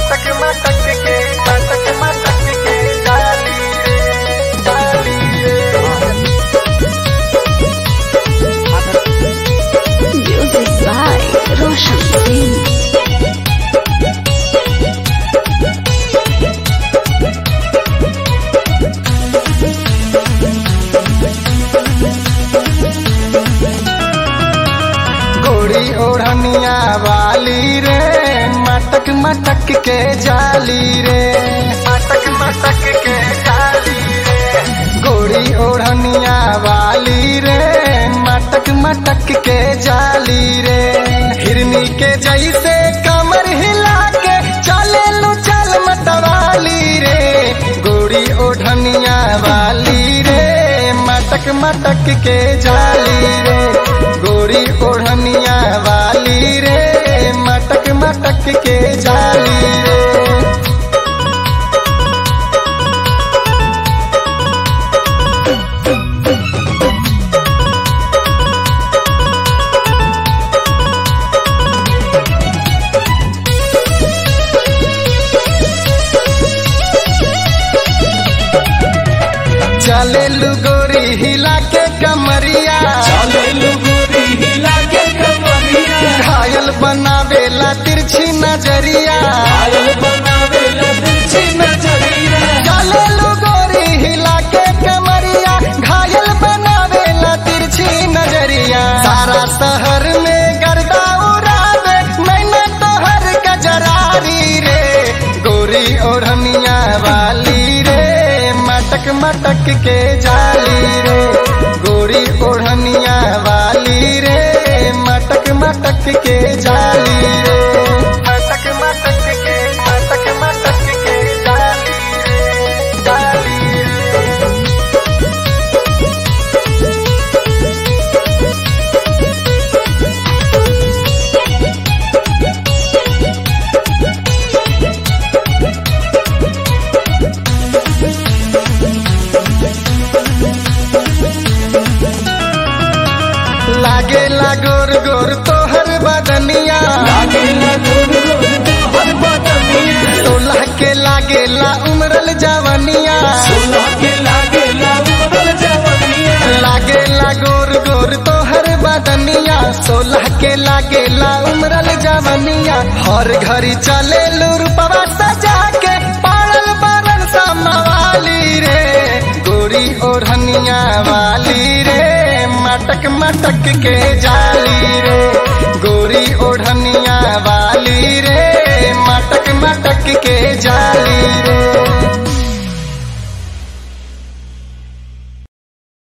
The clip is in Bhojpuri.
मटक मटक के मटक मटक के डाली रे डाली रे Music by Roshan Singh. गोरी ओढ़निया वाली रे मटक मटक के जाली रे मटक मटक के जाली रे गोरी ओढ़निया वाली रे मटक मटक के जाली रे हिरनी के जैसे कमर हिला के चले लो चल मतवाली रे गोरी ओढ़निया वाली रे मटक मटक के जाली रे गोरी ओढ़निया वाली रे मटक मटक के जाली रे चले लू गोरी हिला के कमरिया घायल बनावेला तिरछी नजरिया चले लू गोरी हिला के कमरिया घायल बनावेला तिरछी नजरिया सारा शहर में गर्दा उड़ावे मैंने तोहर गजरारी रे गोरी ओढ़निया वाली रे मटक मटक के जाली रे गोरी ओढ़निया वाली रे मटक मटक के जाली रे मटक मटक के मटक मटक के जाली रे जाली रे लागे लागोर गोर तोहर बदनिया तोला के लागेला उमरल जवनिया लागे लागोर गोर तोहर बदनिया सोलह के लागेला उमरल जवनिया हर घड़ी चले लूरपवा सजा के पाड़ल बरन समवाली रे गोरी ओढ़निया वाली रे मटक मटक के जाली रे गोरी ओढ़निया वाली रे मटक मटक के